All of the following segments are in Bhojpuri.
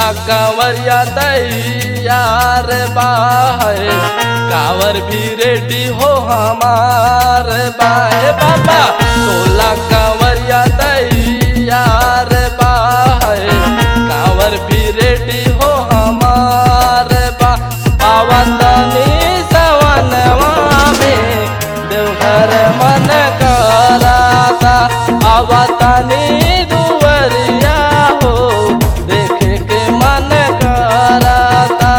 कंवरिया तैयार बाहे कावर भी रेडी हो हमार बाहे बाबा टोला कंवरिया तैयार बाहे कावर भी रेडी हो हमार बा आवतनी सवनवा में देवघर मन कराता आवतनी दुवरिया हो देखे के मन कराता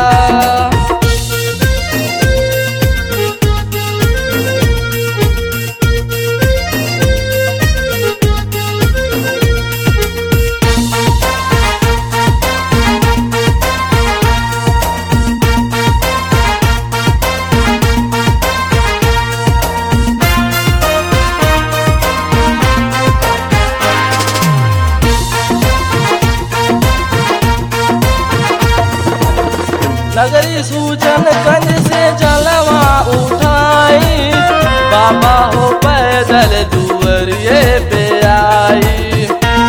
नगरी सूजन गंज से जलवा उठाई बाबा हो पैदल दुवरिए पे आई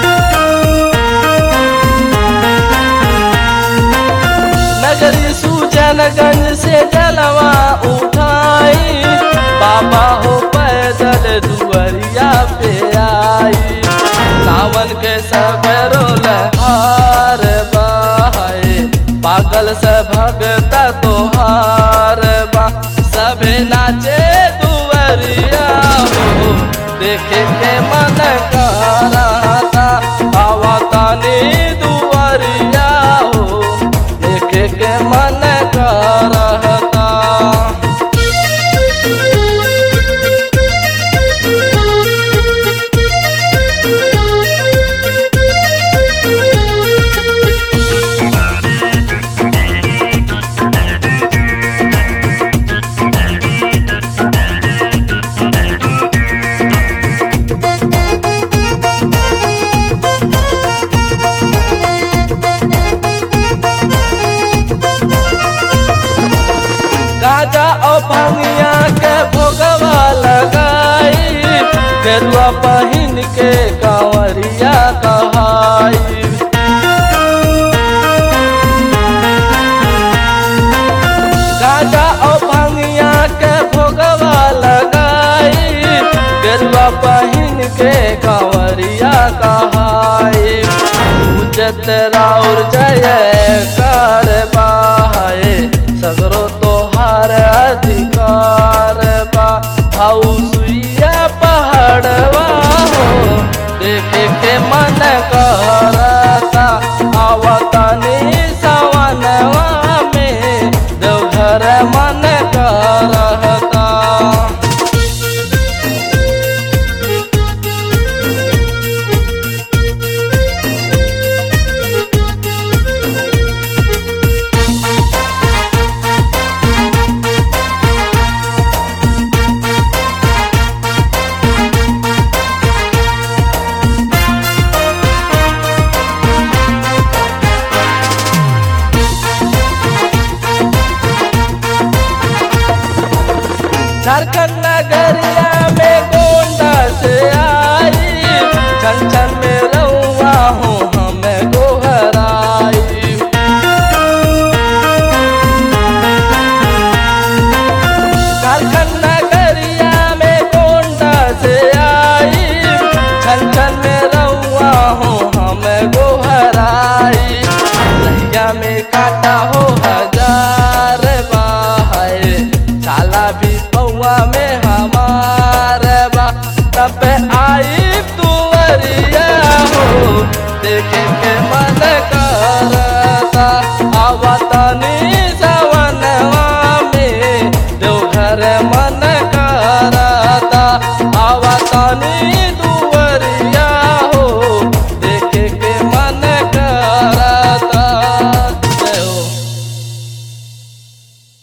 नगरी सूजन गंज से जलवा उठाई बाबा हो पैदल दुवरिया पे आई सावन के सबरो लहार बहाए पागल से भगता तोहार बा सभे नाचे दुवरिया हो देखे के मन कराता आवतानी दुवरिया हो देखे के मन करता गाजा और भंगिया के भोगवा लगाई गेरुआ पहिन के कांवरिया कहाई गाजा और भंगिया के भोगवा लगाई गेरुआ पहिन के कांवरिया कहाई उजत राउर जय कर बाहे सगरो तोहार अधिकार बा हाउ सुइया पहाड़वा हो देखे के मन करता आवतनी सवनवा में देवघर मन करता झारखंड नगरिया में गोंडा से आई छन छन में रउआ हूँ हमें गोहराई झारखंड नगरिया में गोंडा से आई छन छन में रउआ हूँ हमें गोहराई लहिया में काटा हो